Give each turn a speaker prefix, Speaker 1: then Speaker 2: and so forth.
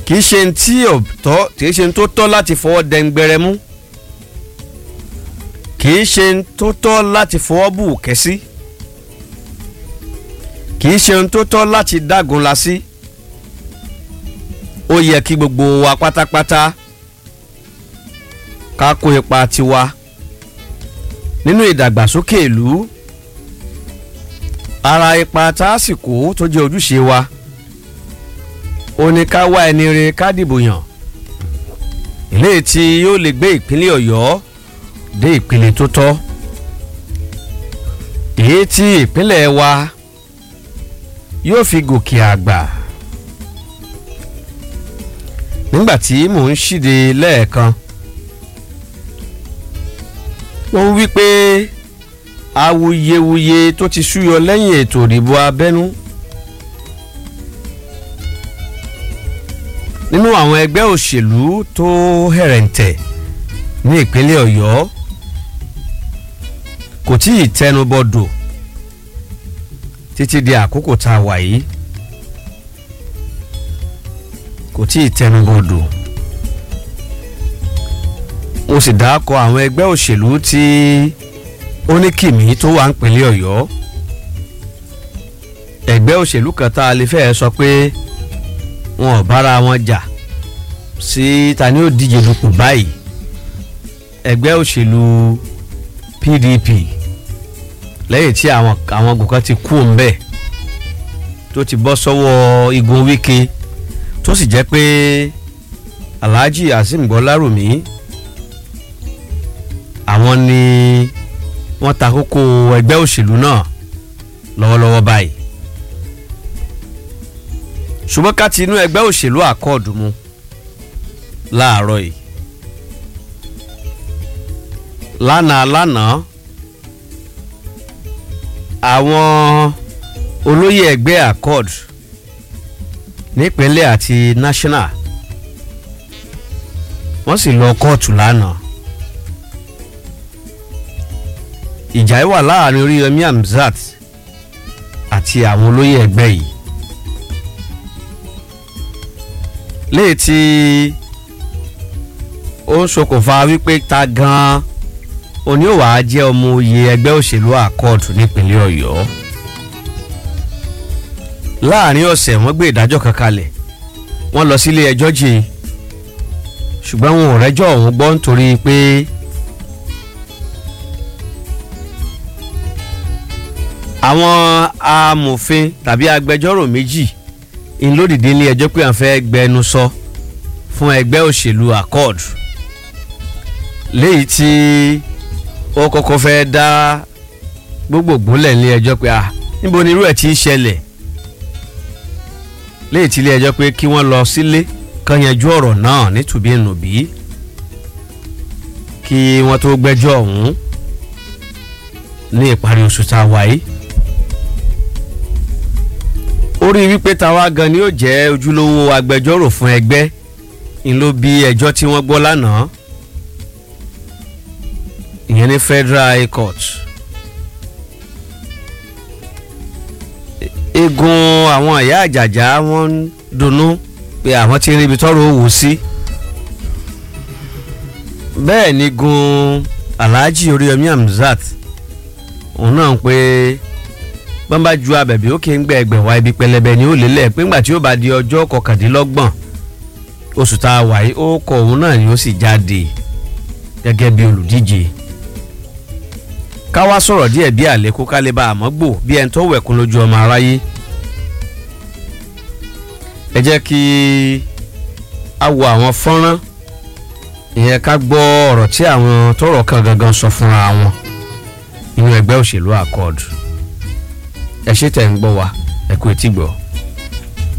Speaker 1: kì í ṣe tí ò tọ́ kì í ṣe tó tọ́ láti fọwọ́ dẹ́ngbẹrẹ mú kì í ṣe tó tọ́ láti fọwọ́ bù kẹ́sí kì í ṣe tó tọ́ láti dágun la sí ó yẹ kí gbogbo wa pátápátá ká kó ipa tiwa nínú ìdàgbàsókè ìlú ara ipa tá a sì kó tó jẹ́ ojúṣe wa ó ní ká wá ẹni re ká dìbò yàn eléyìí tí yóò lè gbé ìpínlẹ̀ ọ̀yọ́ dé ìpele tó tọ́ èyí tí ìpínlẹ̀ wa yóò fi gòkè àgbà nígbà tí mò ń ṣíde lẹ́ẹ̀kan wọ́n wí pé awuyewuye tó ti súyọ lẹ́yìn ètò ìdìbò abẹ́nú nínú àwọn ẹgbẹ́ òṣèlú tó hẹ̀rẹ̀ǹtẹ̀ ní ìpínlẹ̀ ọ̀yọ́ kò tí ì tẹnubọdò títí di àkókò tá a wà yìí kò tí ì tẹnubọdò mo sì dákọ àwọn ẹgbẹ́ òṣèlú tí ó ní kìmí tó wà ń pínlẹ̀ ọ̀yọ́ ẹgbẹ́ òṣèlú kan tá a lè fẹ́ sọ pé wọn ò bára wọn jà sí ta ni ó díje dupò báyìí ẹgbẹ́ òṣèlú PDP lẹ́yìn tí àwọn àwọn ogun kan ti kú òǹbẹ̀ tó ti bọ́ sọ́wọ́ igun Wike tó sì jẹ́ pé Alhaji Azeem Gbọ́lárùmí àwọn ni wọ́n ta kókó ẹgbẹ́ òṣèlú náà lọ́wọ́lọ́wọ́ báyìí ṣùgbọ́n ká ti inú ẹgbẹ́ òṣèlú àkọọ̀dù mu láàárọ̀ yìí lánàá lánàá àwọn olóyè ẹgbẹ́ accord nípínlẹ̀ àti national wọ́n sì lọ kóòtù lánàá ìjà yìí wà láàrin Oríyọmí Hamzat àti àwọn olóyè ẹgbẹ́ yìí léè tí ó ń ṣokùnfà wípé ta gan-an òní ò wáá jẹ́ ọmọ oyè ẹgbẹ́ òṣèlú accord nípínlẹ̀ Ọ̀yọ́ láàrin ọ̀sẹ̀ wọ́n gbé ìdájọ́ kan kalẹ̀ wọ́n lọ sílé ẹjọ́ jì ṣùgbọ́n wọn ò rẹ́jọ́ ọ̀hún gbọ́ nítorí pé àwọn amòfin tàbí agbẹjọ́rò méjì ń lódìdí ilé ẹjọ́ pé à ń fẹ́ gbẹnu sọ fún ẹgbẹ́ òṣèlú accord léyìí tí ó kọ́kọ́ fẹ́ dá gbogbogbò lẹ̀ ní ẹjọ́ pé à níbo ni irú ẹ̀ ti ń ṣẹlẹ̀ léyìí tí ilé ẹjọ́ pé kí wọ́n lọ sílé kán yanjú ọ̀rọ̀ náà nítùbí nùbí kí wọ́n tó gbẹ́jọ́ ọ̀hún ní ìparí oṣù tá a wà yìí ó rí wípé táwa gan ni yóò jẹ́ ojúlówó agbẹjọ́rò fún ẹgbẹ́ ń ló bí ẹjọ́ tí wọ́n gbọ́ lánàá ìyẹn ní Federal High Court egun àwọn ìyá àjàjà wọ́n ń dunnú pé àwọn ti rí ibi tọ́rọ̀ òwò sí bẹ́ẹ̀ ni gun Alhaji Oríyọmí Hamzat òun náà ń pé wọ́n bá ju abẹ̀bí ó kí ń gbẹ ẹgbẹ̀wá ibi pẹlẹbẹ ni ó lélẹ̀ pé ńgbà tí ó bá di ọjọ́ kọkàndínlọ́gbọ̀n oṣù tá a wà yìí ó kọ òun náà ni ó sì jáde gẹ́gẹ́ bí olùdíje ká wá sọ̀rọ̀ díẹ̀ bí àlékún ká lè bá àmọ́ gbò bí ẹni tó wẹ̀kún lójú ọmọ aráyé ẹ jẹ́ kí a wo àwọn fọ́nrán ìyẹn ká gbọ́ ọ̀rọ̀ tí àwọn tọ́rọ̀ kan gangan sọ fúnra wọn nínú ẹgbẹ́ òṣèlú accord ẹ ṣe tẹ̀ ń gbọ́ wa ẹ kú etí gbọ́.